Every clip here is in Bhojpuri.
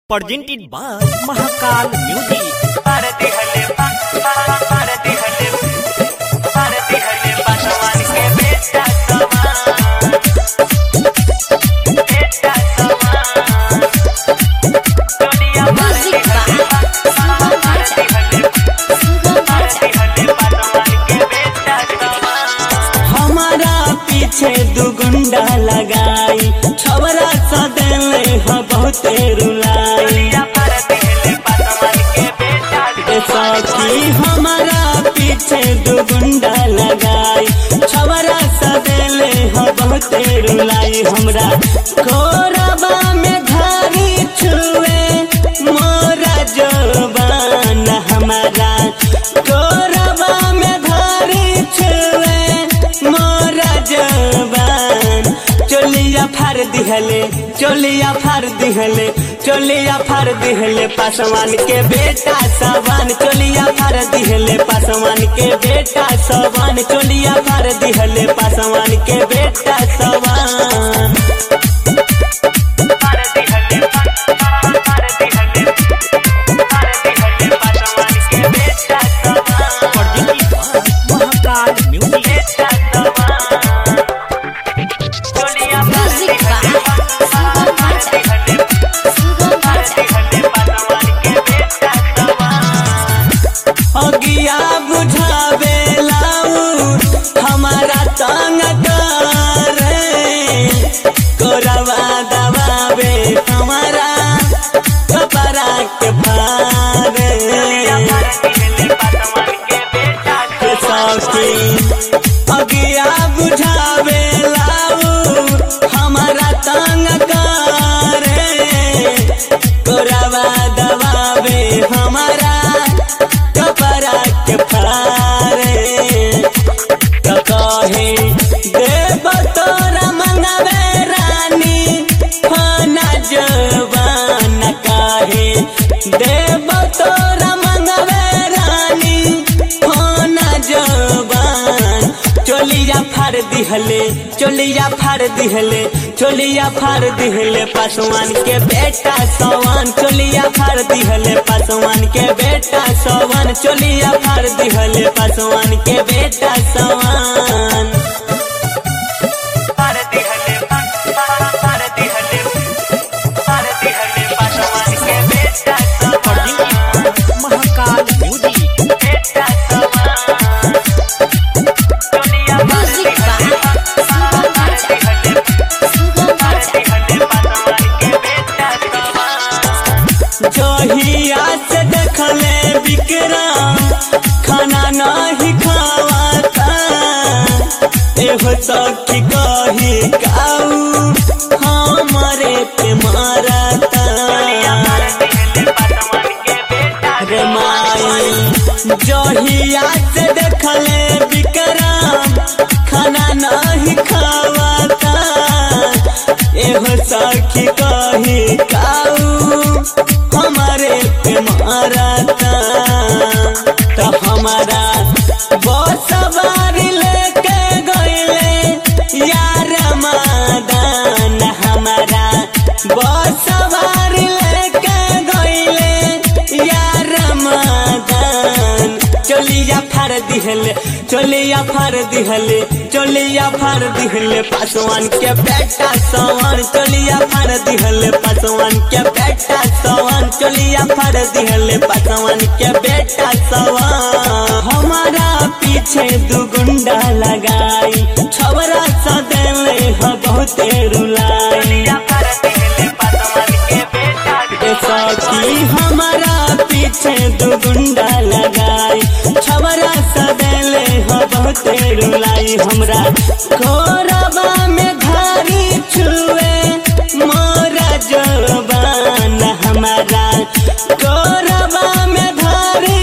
presented by Mahakal Music. भारती हले भारती हले भारती हले पासवान के बेटा समान बेटा समान दुनिया भारती हले भारती हले भारती हले पासवान के बेटा समान हमारा पीछे दू गुंडा लगाई छवरा सदेले ह बहुते रुलाई दुनिया भारती हले पासवान के बेटा ए सखी हमारा पीछे दू गुंडा लगाई छवरा सदेले ह बहुते रुलाई हमरा कोरबा में घारी छुए मोरा जवान हमारा कोरबा में घारी छुए मोरा जवान चोलिया फार दिहले चोलिया फार दिहले चोलिया फार दिहले पासवान के बेटा सवान चोलिया फार दिहले पासवान के बेटा सवान चोलिया फार दिहले पासवान के बेटा सवान भारती हले भारती हले भारती हले पासवान के बेटा समान Presented by Mahakal Music. बेटा समान दुनिया भारती Music by हले भारती हले भारती हले पासवान के बेटा समान अगिया बुझावे लाऊ हमारा तंग करे कोरवा दबावे हमारा कपड़ा के फारे भारती हले पासवान के बेटा के सौखी अगिया बुझावे लाऊ हमारा तंग करे कोरवा दबावे हमारा कपड़ा के फारे तो कहे देव तोरा मंगवे रानी खाना जवान काहे देव तोरा मंगवे रानी खाना जवान चोलिया फाड़ दिहले चोलिया फाड़ दिहले चोलिया फाड़ दिहले पासवान के बेटा सवान चोलिया फाड़ दिहले पासवान के बेटा सवान चोलिया फाड़ दिहले पासवान के बेटा सवान भारती हले भारती हले भारती हले पासवान के बेटा समान Mahakal Music. बेटा समान दुनिया Music भारती by हले भारती हले भारती हले पासवान के बेटा समान जहिया से देखले विक्रम खाना नहीं खावाता एहो सखी कही काऊ हमारे पे मारता भारती हले पासवान के बेटा रे माई जहिया से देखले विक्रम खाना नहीं खावाता एहो सखी कही काऊ हमारे पे मारता तो हमारा बस सवारी लेके गईले यार मादान हमारा बस सवारी लेके गईले यार मादान चलिया फाड़ दिहले चलिया फाड़ दिहले चलिया फाड़ दिहले पासवान के बेटा सवान चलिया फाड़ दिहले पासवान के बेटा सवान चलिया फाड़ दिहले पासवान के बेटा सवान हमारा पीछे दू गुंडा लगाई छवरा सदेले ह बहुते रुलाई भारती हले पासवान के बेटा ए सखी हमारा पीछे दू गुंडा लगाई छवरा सदेले ह बहुते रुलाई हमरा कोरबा में घारी छुए मोरा जवान हमारा कोरबा में घारी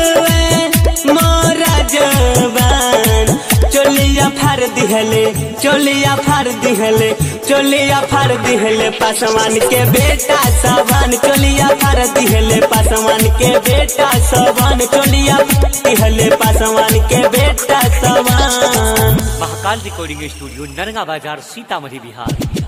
छुए मोरा जवान चोलिया फाड़ दिहले चोलिया फाड़ दिहले चोलिया फाड़ दिहले पासवान के बेटा सवान चोलिया फाड़ दिहले पासवान के बेटा सवान चोलिया फाड़ दिहले पासवान के बेटा सवान महाकाल रिकॉर्डिंग स्टूडियो नरगा बाजार सीतामढ़ी बिहार